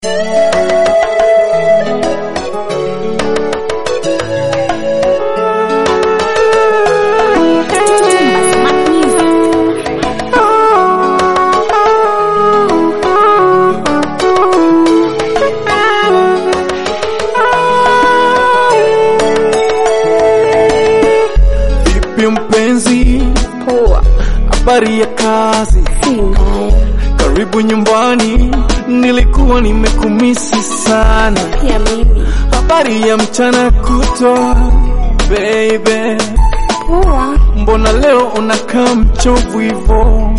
Vipi mpenzi, Poa, habari ya kazi? si mbaya. Karibu nyumbani, nilikuwa nimekumisi sana. Pia mimi. Habari ya mchana kutwa, baby, Poa, mbona leo unakaa mchovu hivo?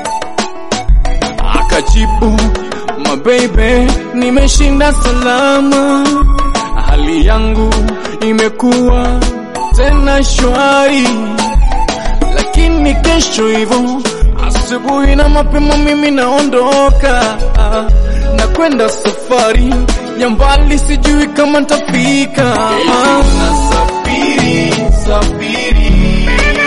Akajibu, mabebe, nimeshinda salama, hali yangu imekuwa tena shwari, lakini kesho hivyo asubuhi na mapema mimi naondoka na kwenda safari ya mbali, sijui kama ntafika. Nasafiri, safiri,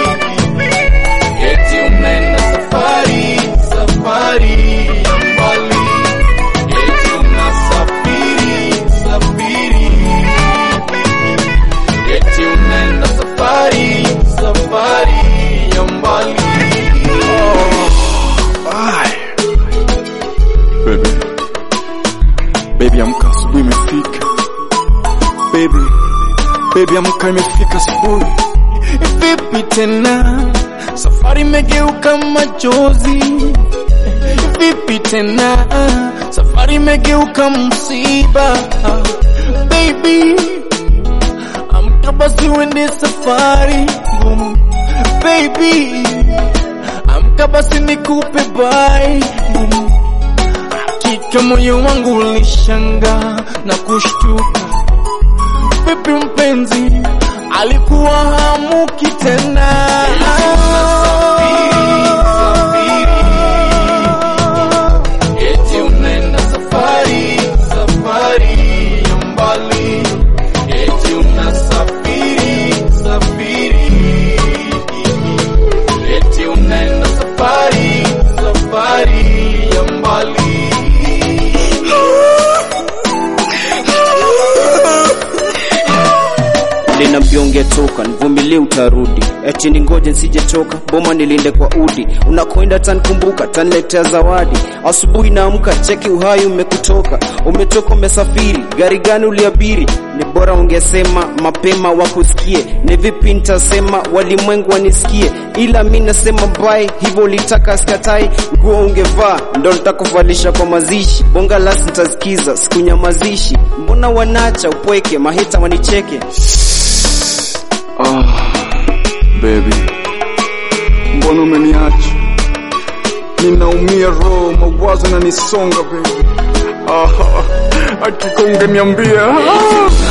eti unaenda safari, safari ya mbali, eti unasafiri, safiri eti unaenda safari safari ya mbali baby baby amka asubuhi imefika baby baby amka imefika asubuhi vipi tena safari imegeuka machozi vipi tena safari imegeuka msiba baby amka basi uende safari ngumu baby amka basi nikupe bai ngumu hakika moyo wangu ulishanga na kushtuka vipi mpenzi alikuwa hamuki tena eti unaenda safari safari ya mbali eti unasafiri safiri eti unaenda safari safari ya mbali Linambia ungetoka nivumilie utarudi, eti ningoje nsijechoka, boma nilinde kwa udi, unakoenda tankumbuka, tanletea zawadi. Asubuhi naamka, cheki uhai umekutoka, umetoka umesafiri, gari gani uliabiri? Ni bora ungesema mapema wakusikie, ni vipi nitasema walimwengu wanisikie, ila mi nasema bye, hivyo ulitaka skatai, nguo ungevaa ndo nitakuvalisha kwa mazishi, bonga lasi nitasikiza, sikunyamazishi, mbona wanacha upweke, mahita wanicheke Ah, baby, mbona umeniacha? Ninaumia roho, mawazo na nisonga baby. Ah, hakika ungeniambia. Ah.